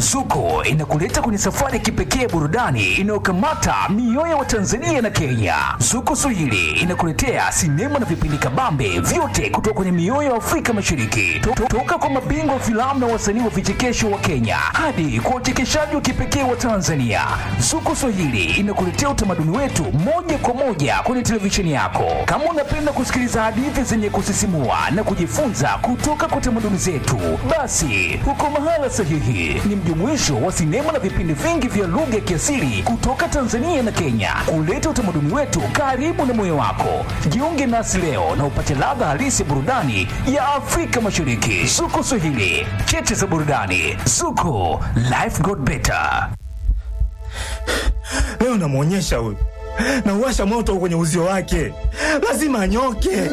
Zuko inakuleta kwenye safari ya kipekee burudani inayokamata mioyo wa Tanzania na Kenya. Zuko Swahili inakuletea sinema na vipindi kabambe vyote kutoka kwenye mioyo ya Afrika Mashariki, To- to- toka kwa mabingwa wa filamu na wasanii wa vichekesho wa Kenya hadi kwa uchekeshaji wa kipekee wa Tanzania. Zuko Swahili inakuletea utamaduni wetu moja kwa moja kwenye televisheni yako. Kama unapenda kusikiliza hadithi zenye kusisimua na kujifunza kutoka kwa tamaduni zetu, basi uko mahala sahihi. Ni mjumuisho wa sinema na vipindi vingi vya lugha ya kiasili kutoka Tanzania na Kenya, kuleta utamaduni wetu karibu na moyo wako. Jiunge nasi leo na upate ladha halisi ya burudani ya Afrika Mashariki. Zuko Swahili, cheche za burudani. Zuko, life got better. Leo namwonyesha huyu, nauwasha moto kwenye uzio wake, lazima anyoke.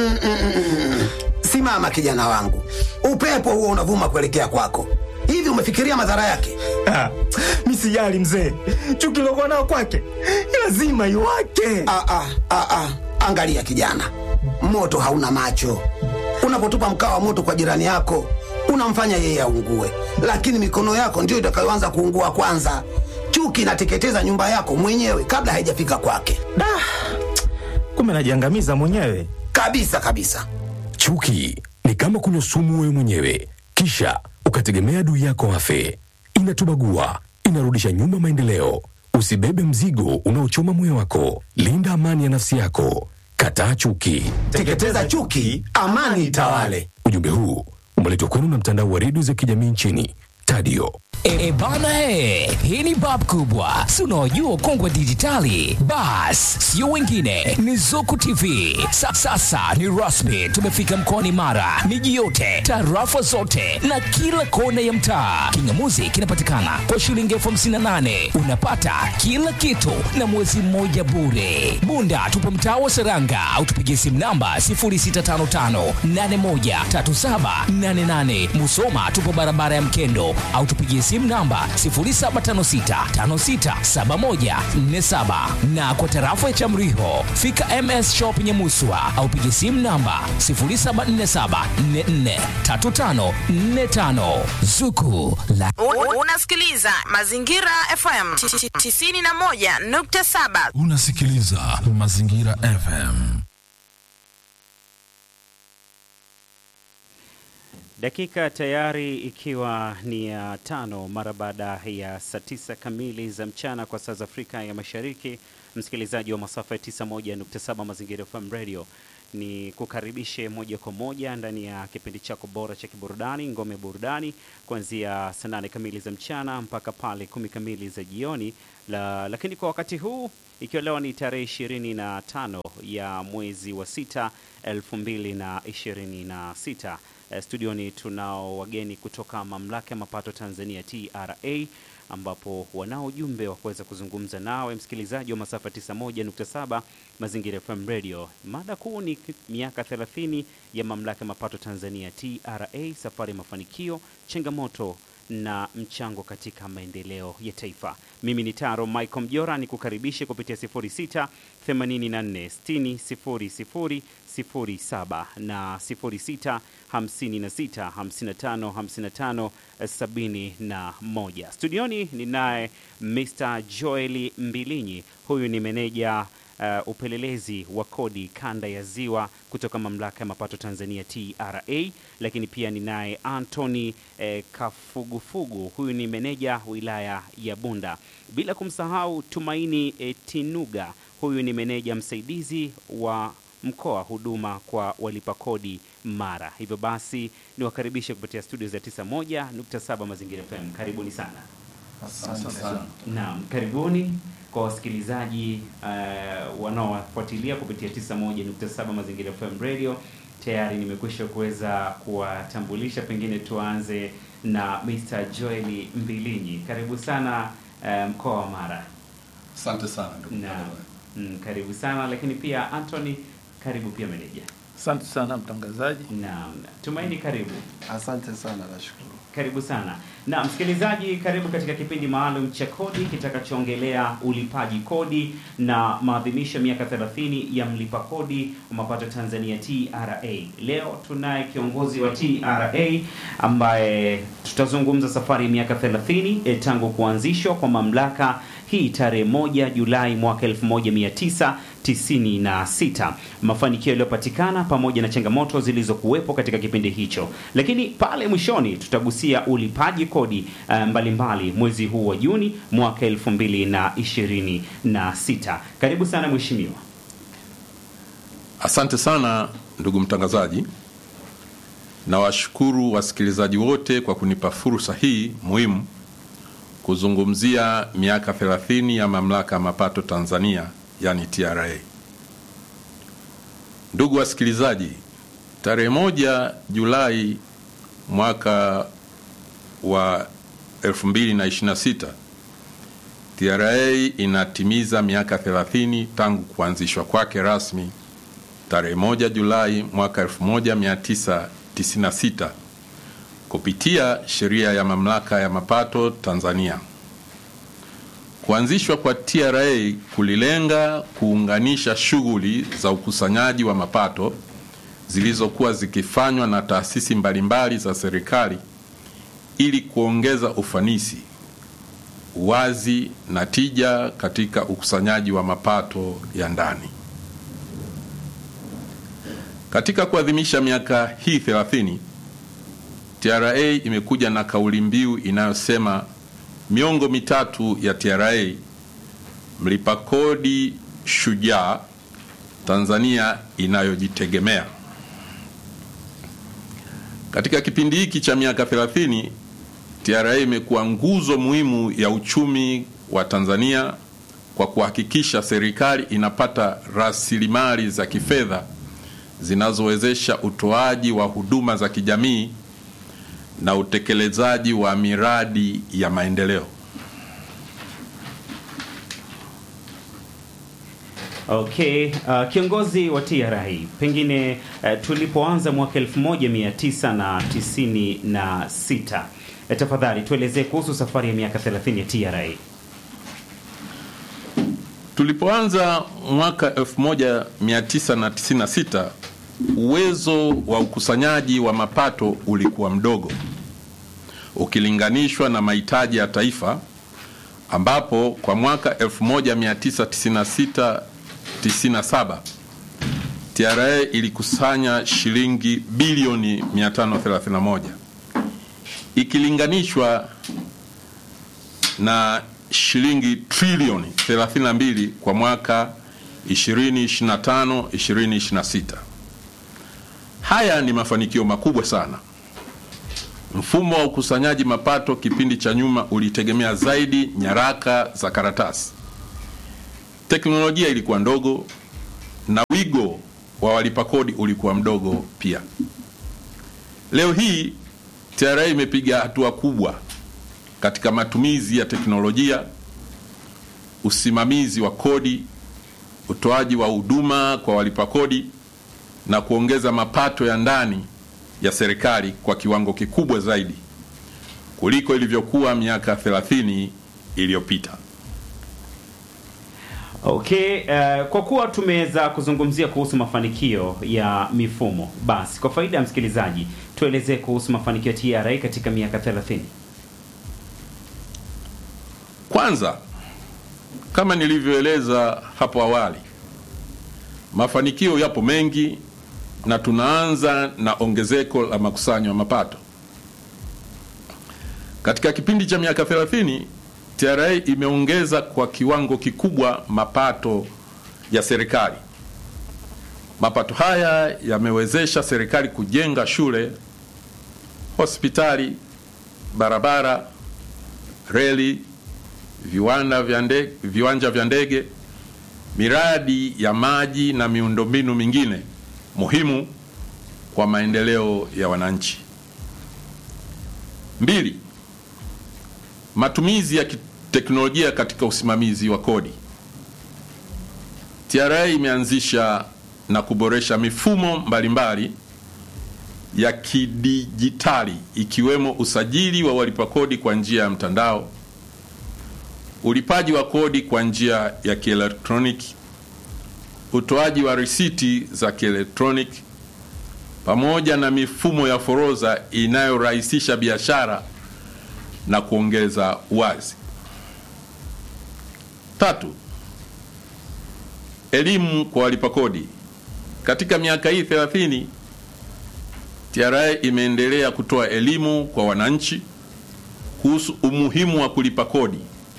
Simama kijana wangu, upepo huo unavuma kuelekea kwako. Hivi umefikiria madhara yake? Ah, mi sijali mzee, chuki lokuwa nao kwake lazima iwake. Ah, ah, ah, ah. Angalia kijana, moto hauna macho. Unapotupa mkaa wa moto kwa jirani yako, unamfanya yeye aungue, lakini mikono yako ndiyo itakayoanza kuungua kwanza. Chuki inateketeza nyumba yako mwenyewe kabla haijafika kwake, Da, kumbe najiangamiza mwenyewe. kabisa kabisa. Chuki ni kama kunywa sumu wewe mwenyewe, kisha ukategemea adui yako afe. Inatubagua, inarudisha nyuma maendeleo. Usibebe mzigo unaochoma moyo wako. Linda amani ya nafsi yako. Kataa chuki. Teketeza chuki, amani itawale. Ujumbe huu umeletwa kwenu na mtandao wa redio za kijamii nchini Tadio. E, e bana he, hii ni bab kubwa, si unaojua kongwe dijitali. Bas, sio wengine, ni Zuku TV. Sa, sasa ni rasmi, tumefika mkoani Mara, miji yote, tarafa zote na kila kona ya mtaa. Kingamuzi kinapatikana kwa shilingi elfu hamsini na nane unapata kila kitu na mwezi mmoja bure. Bunda tupo mtaa wa Seranga au tupigie simu namba 0655813788. Musoma tupo barabara ya Mkendo au tupigie simu namba 0756567147 na kwa tarafa ya Chamriho fika MS Shop Nyamuswa au pigie simu namba 0747443545 Zuku la U- Unasikiliza Mazingira FM 91.7. Unasikiliza Mazingira FM. Dakika tayari ikiwa ni ya tano mara baada ya saa tisa kamili za mchana kwa saa za Afrika ya Mashariki. Msikilizaji wa masafa ya 91.7 Mazingira FM Radio, ni kukaribishe moja kwa moja ndani ya kipindi chako bora cha kiburudani Ngome Burudani, kuanzia saa nane kamili za mchana mpaka pale kumi kamili za jioni la, lakini kwa wakati huu ikiwa leo ni tarehe ishirini na tano ya mwezi wa sita elfu mbili na ishirini na sita Eh, studioni tunao wageni kutoka mamlaka ya mapato Tanzania TRA, ambapo wanao ujumbe wa kuweza kuzungumza nawe msikilizaji wa masafa 91.7 Mazingira FM Radio. Mada kuu ni k- miaka 30 ya mamlaka ya mapato Tanzania TRA, safari ya mafanikio, changamoto na mchango katika maendeleo ya taifa. Mimi ni Taro Michael Mjora, ni kukaribishe kupitia 06 84 60 00 07 na 06 56 55 55 71. Studioni ninaye Mr. Joel Mbilinyi, huyu ni meneja uh, upelelezi wa kodi kanda ya Ziwa kutoka mamlaka ya mapato Tanzania TRA, lakini pia ninaye Anthony eh, Kafugufugu, huyu ni meneja wilaya ya Bunda, bila kumsahau Tumaini eh, Tinuga, huyu ni meneja msaidizi wa mkoa huduma kwa walipa kodi Mara. Hivyo basi niwakaribishe kupitia studio za 91.7 Mazingira FM. Karibuni sana. Naam, karibuni kwa wasikilizaji uh, wanaowafuatilia kupitia 91.7 Mazingira FM Radio. Tayari nimekwisha kuweza kuwatambulisha, pengine tuanze na Mr. Joel Mbilinyi. Karibu sana uh, mkoa wa Mara. Asante sana ndugu Naam. mtangazaji. Mm, karibu sana lakini pia Anthony, karibu pia meneja. Asante sana mtangazaji. Naam, Tumaini, karibu. Asante sana, nashukuru. Karibu sana. Na msikilizaji, karibu katika kipindi maalum cha kodi kitakachoongelea ulipaji kodi na maadhimisho ya miaka 30 ya mlipa kodi wa mapato Tanzania TRA. Leo tunaye kiongozi wa TRA ambaye tutazungumza safari ya miaka 30 eh, tangu kuanzishwa kwa mamlaka hii tarehe moja Julai mwaka 1996, mafanikio yaliyopatikana pamoja na changamoto zilizokuwepo katika kipindi hicho, lakini pale mwishoni tutagusia ulipaji kodi uh, mbalimbali mwezi huu wa Juni mwaka 2026. Karibu sana mheshimiwa. Asante sana ndugu mtangazaji. Nawashukuru wasikilizaji wote kwa kunipa fursa hii muhimu kuzungumzia miaka 30 ya mamlaka ya mapato Tanzania, yani TRA. Ndugu wasikilizaji, tarehe moja Julai mwaka wa 2026 TRA inatimiza miaka 30 tangu kuanzishwa kwake rasmi tarehe moja Julai mwaka 1996 kupitia sheria ya mamlaka ya mapato Tanzania. Kuanzishwa kwa TRA kulilenga kuunganisha shughuli za ukusanyaji wa mapato zilizokuwa zikifanywa na taasisi mbalimbali za serikali ili kuongeza ufanisi, uwazi na tija katika ukusanyaji wa mapato ya ndani. Katika kuadhimisha miaka hii 30 TRA imekuja na kauli mbiu inayosema miongo mitatu ya TRA, mlipa kodi shujaa, Tanzania inayojitegemea. Katika kipindi hiki cha miaka 30 TRA imekuwa nguzo muhimu ya uchumi wa Tanzania kwa kuhakikisha serikali inapata rasilimali za kifedha zinazowezesha utoaji wa huduma za kijamii na utekelezaji wa miradi ya maendeleo. Okay, uh, kiongozi wa TRA, pengine uh, tulipoanza mwaka 1996 uh, tafadhali tuelezee kuhusu safari ya miaka 30 ya TRA. Tulipoanza mwaka 1996 uwezo wa ukusanyaji wa mapato ulikuwa mdogo ukilinganishwa na mahitaji ya taifa, ambapo kwa mwaka 1996 97 TRA ilikusanya shilingi bilioni 531 ikilinganishwa na shilingi trilioni 32 kwa mwaka 2025 2026. Haya ni mafanikio makubwa sana. Mfumo wa ukusanyaji mapato kipindi cha nyuma ulitegemea zaidi nyaraka za karatasi. Teknolojia ilikuwa ndogo na wigo wa walipa kodi ulikuwa mdogo pia. Leo hii TRA imepiga hatua kubwa katika matumizi ya teknolojia, usimamizi wa kodi, utoaji wa huduma kwa walipa kodi na kuongeza mapato ya ndani ya serikali kwa kiwango kikubwa zaidi kuliko ilivyokuwa miaka 30 iliyopita. Okay, uh, kwa kuwa tumeweza kuzungumzia kuhusu mafanikio ya mifumo, basi kwa faida ya msikilizaji tuelezee kuhusu mafanikio ya TRA katika miaka 30. Kwanza, kama nilivyoeleza hapo awali, mafanikio yapo mengi na tunaanza na ongezeko la makusanyo ya mapato. Katika kipindi cha miaka 30 TRA imeongeza kwa kiwango kikubwa mapato ya serikali. Mapato haya yamewezesha serikali kujenga shule, hospitali, barabara, reli, viwanda vya ndege, viwanja vya ndege, miradi ya maji na miundombinu mingine muhimu kwa maendeleo ya wananchi. Mbili, matumizi ya teknolojia katika usimamizi wa kodi. TRA imeanzisha na kuboresha mifumo mbalimbali ya kidijitali ikiwemo usajili wa walipa kodi kwa njia ya mtandao, ulipaji wa kodi kwa njia ya kielektroniki, utoaji wa risiti za kielektroniki pamoja na mifumo ya forodha inayorahisisha biashara na kuongeza uwazi. Tatu, elimu kwa walipa kodi. Katika miaka hii 30 TRA imeendelea kutoa elimu kwa wananchi kuhusu umuhimu wa kulipa kodi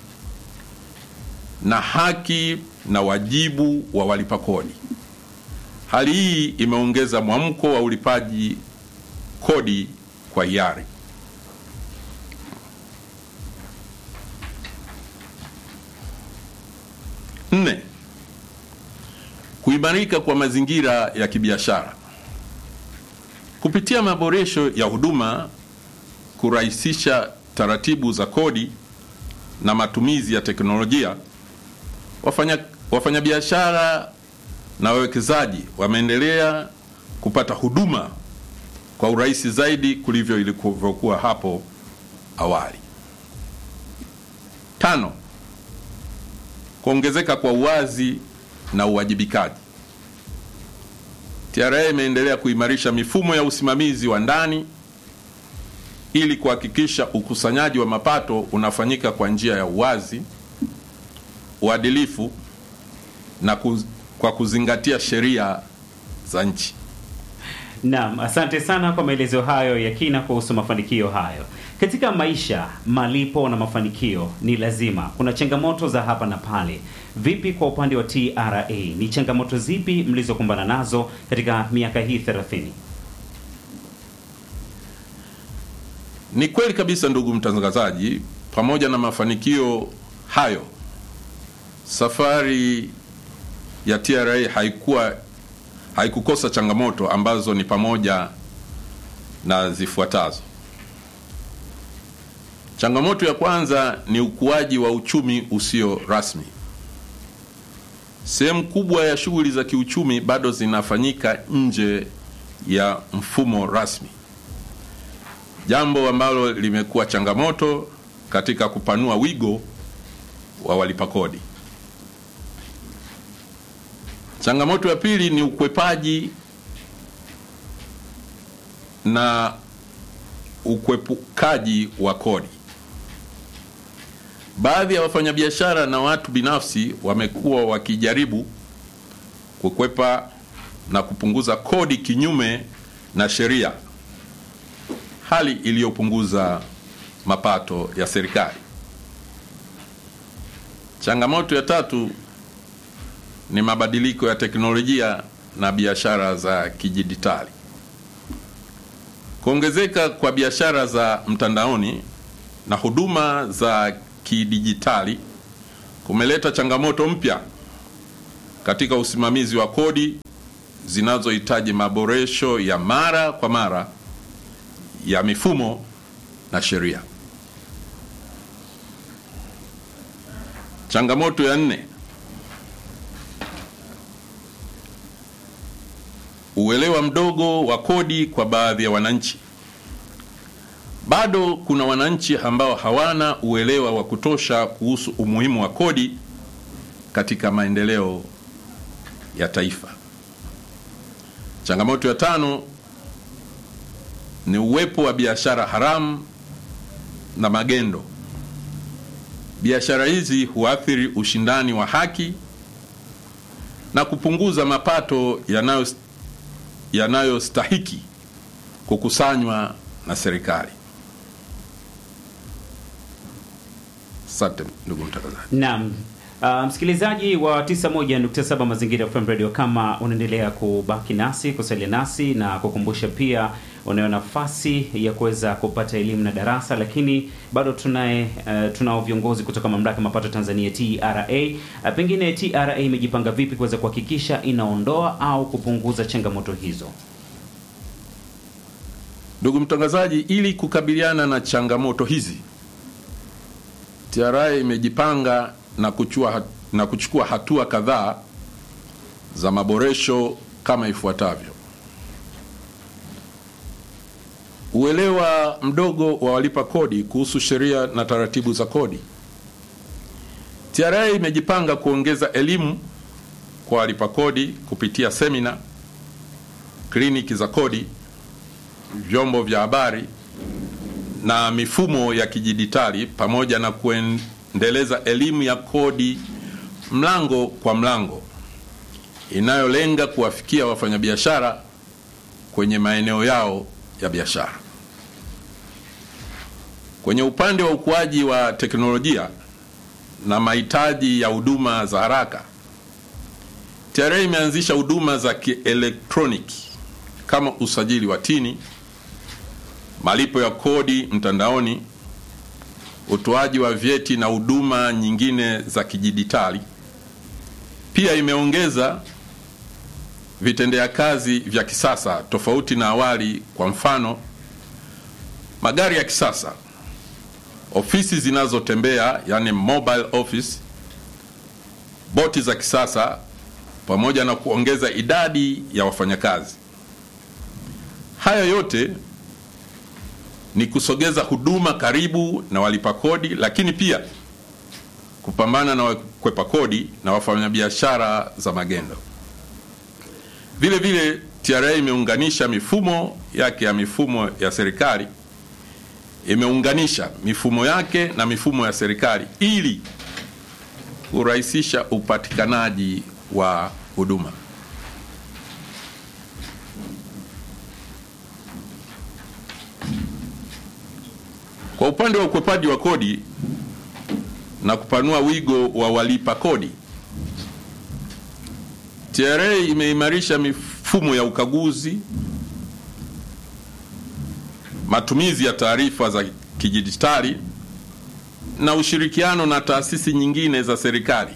na haki na wajibu wa walipa kodi. Hali hii imeongeza mwamko wa ulipaji kodi kwa hiari. Nne, kuimarika kwa mazingira ya kibiashara kupitia maboresho ya huduma, kurahisisha taratibu za kodi na matumizi ya teknolojia, wafanya wafanyabiashara na wawekezaji wameendelea kupata huduma kwa urahisi zaidi kulivyo ilivyokuwa hapo awali. Tano, kuongezeka kwa uwazi na uwajibikaji. TRA imeendelea kuimarisha mifumo ya usimamizi wa ndani ili kuhakikisha ukusanyaji wa mapato unafanyika kwa njia ya uwazi, uadilifu na kuz, kwa kuzingatia sheria za nchi. Naam, asante sana kwa maelezo hayo ya kina kuhusu mafanikio hayo. Katika maisha, malipo na mafanikio ni lazima. Kuna changamoto za hapa na pale. Vipi kwa upande wa TRA? Ni changamoto zipi mlizokumbana nazo katika miaka hii 30? Ni kweli kabisa, ndugu mtangazaji, pamoja na mafanikio hayo, safari ya TRA haikuwa haikukosa changamoto ambazo ni pamoja na zifuatazo. Changamoto ya kwanza ni ukuaji wa uchumi usio rasmi. Sehemu kubwa ya shughuli za kiuchumi bado zinafanyika nje ya mfumo rasmi, jambo ambalo limekuwa changamoto katika kupanua wigo wa walipa kodi. Changamoto ya pili ni ukwepaji na ukwepukaji wa kodi. Baadhi ya wafanyabiashara na watu binafsi wamekuwa wakijaribu kukwepa na kupunguza kodi kinyume na sheria, hali iliyopunguza mapato ya serikali. Changamoto ya tatu ni mabadiliko ya teknolojia na biashara za kidijitali. Kuongezeka kwa biashara za mtandaoni na huduma za kidijitali kumeleta changamoto mpya katika usimamizi wa kodi zinazohitaji maboresho ya mara kwa mara ya mifumo na sheria. Changamoto ya nne uelewa mdogo wa kodi kwa baadhi ya wananchi. Bado kuna wananchi ambao hawana uelewa wa kutosha kuhusu umuhimu wa kodi katika maendeleo ya taifa. Changamoto ya tano ni uwepo wa biashara haramu na magendo. Biashara hizi huathiri ushindani wa haki na kupunguza mapato yanayo yanayostahiki kukusanywa na serikali. Asante ndugu mtangazaji. Naam. Uh, msikilizaji wa 91.7 Mazingira FM Radio, kama unaendelea kubaki nasi kusalia nasi na kukumbusha pia unayo nafasi ya kuweza kupata elimu na darasa, lakini bado tunaye uh, tunao viongozi kutoka mamlaka ya mapato Tanzania TRA. Uh, pengine TRA imejipanga vipi kuweza kuhakikisha inaondoa au kupunguza changamoto hizo? Ndugu mtangazaji, ili kukabiliana na changamoto hizi, TRA imejipanga na kuchua, na kuchukua hatua kadhaa za maboresho kama ifuatavyo. Uelewa mdogo wa walipa kodi kuhusu sheria na taratibu za kodi. TRA imejipanga kuongeza elimu kwa walipa kodi kupitia semina, kliniki za kodi, vyombo vya habari na mifumo ya kidijitali pamoja na kuendeleza elimu ya kodi mlango kwa mlango inayolenga kuwafikia wafanyabiashara kwenye maeneo yao ya biashara. Kwenye upande wa ukuaji wa teknolojia na mahitaji ya huduma za haraka, TRA imeanzisha huduma za kielektroniki kama usajili wa tini, malipo ya kodi mtandaoni, utoaji wa vyeti na huduma nyingine za kidijitali. Pia imeongeza vitendea kazi vya kisasa tofauti na awali, kwa mfano magari ya kisasa, ofisi zinazotembea yani mobile office, boti za kisasa, pamoja na kuongeza idadi ya wafanyakazi. Haya yote ni kusogeza huduma karibu na walipa kodi, lakini pia kupambana na wakwepa kodi na wafanyabiashara za magendo. Vile vile TRA imeunganisha mifumo yake ya mifumo ya serikali, imeunganisha mifumo yake na mifumo ya serikali ili kurahisisha upatikanaji wa huduma. Kwa upande wa ukwepaji wa kodi na kupanua wigo wa walipa kodi, TRA imeimarisha mifumo ya ukaguzi, matumizi ya taarifa za kidijitali na ushirikiano na taasisi nyingine za serikali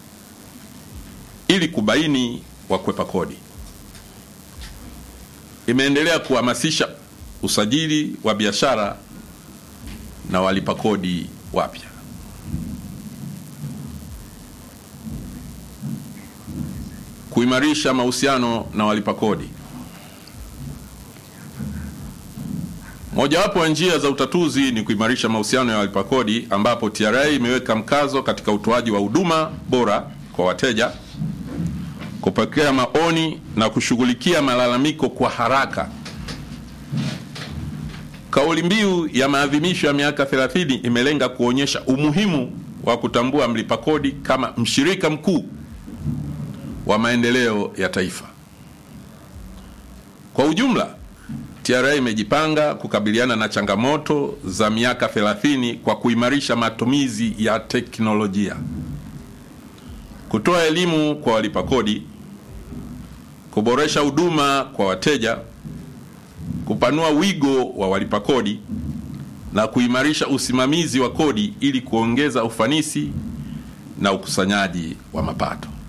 ili kubaini wakwepa kodi. Imeendelea kuhamasisha usajili wa biashara na walipa kodi wapya. Kuimarisha mahusiano na walipa kodi. Mojawapo ya njia za utatuzi ni kuimarisha mahusiano ya walipa kodi, ambapo TRA imeweka mkazo katika utoaji wa huduma bora kwa wateja, kupokea maoni na kushughulikia malalamiko kwa haraka. Kauli mbiu ya maadhimisho ya miaka 30 imelenga kuonyesha umuhimu wa kutambua mlipa kodi kama mshirika mkuu wa maendeleo ya taifa. Kwa ujumla, TRA imejipanga kukabiliana na changamoto za miaka 30 kwa kuimarisha matumizi ya teknolojia, kutoa elimu kwa walipa kodi, kuboresha huduma kwa wateja, kupanua wigo wa walipa kodi na kuimarisha usimamizi wa kodi ili kuongeza ufanisi na ukusanyaji wa mapato.